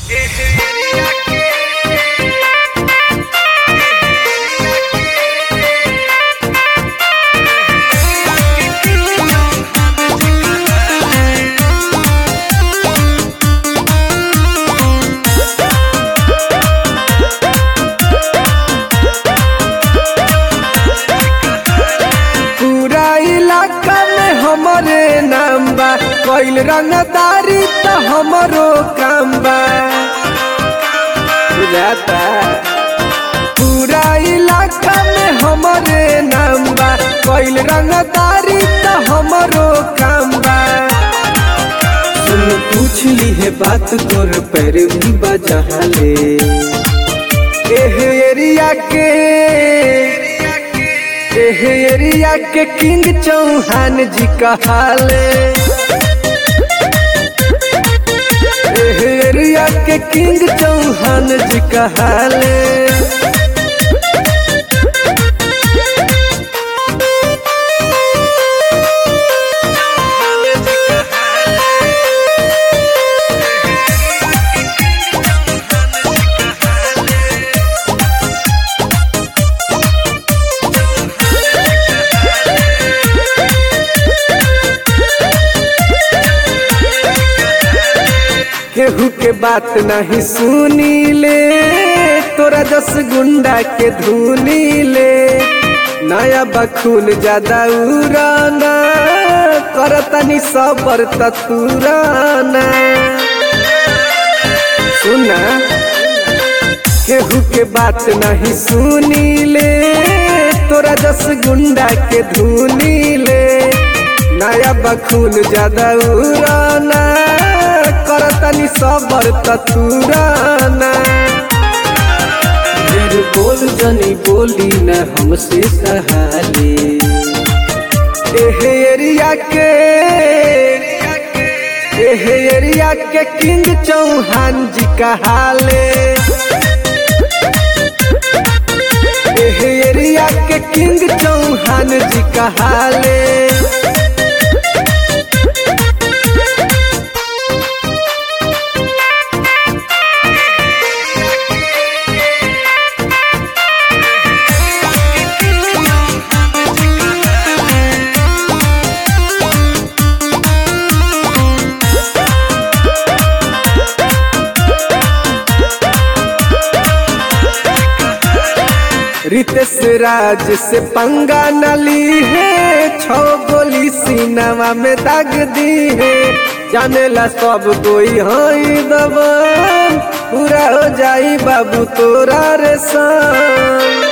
पूरा इलाका में हमरे नाम बा कइल रंगदारी त हमरो काम बा बुझाता पूरा इलाका में हमरे नाम बा कइल रंगदारी त हमरो काम बा सुन पूछ ली है बात तोर पैर भी बजहले एह एरिया के एह एरिया के किंग चौहान जी कहाले एह एरिया के किंग चौहान जी कहाले केहू के बात नहीं सुनी ले तोरा जस गुंडा के धुनी ले नया बखून ज्यादा उड़ाना करतनी सबर ततुराना सुना केहू के बात नहीं सुनी ले तोरा जस गुंडा के धुनी ले नया बखून ज्यादा उड़ाना करतनी सबर ततुराना ढेर बोल जनी बोली न हमसे सहाले एह एरिया के एह एरिया के किंग चौहान जी कहाले एह एरिया के किंग चौहान जी कहाले रितेश राज से पंगा नली है छो गोली सीनावा में दाग दी है जाने ला सब कोई हई दबन पूरा हो जाई बाबू तोरा रे सन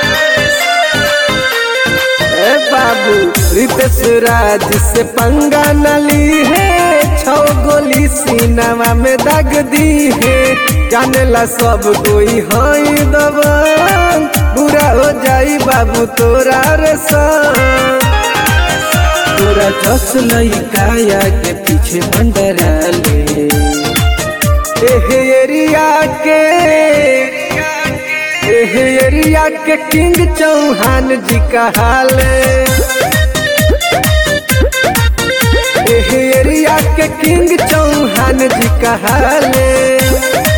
ए बाबू रितेश राज से पंगा नली है छो गोली सीनावा में दाग दी है जाने ला सब कोई हई दबन बुरा हो जाई बाबू तोरा रे सन तोरा जस लइकाया के पीछे मंडराले एह एरिया के एह एरिया के किंग चौहान जी कहाले एह एरिया के किंग चौहान जी कहाले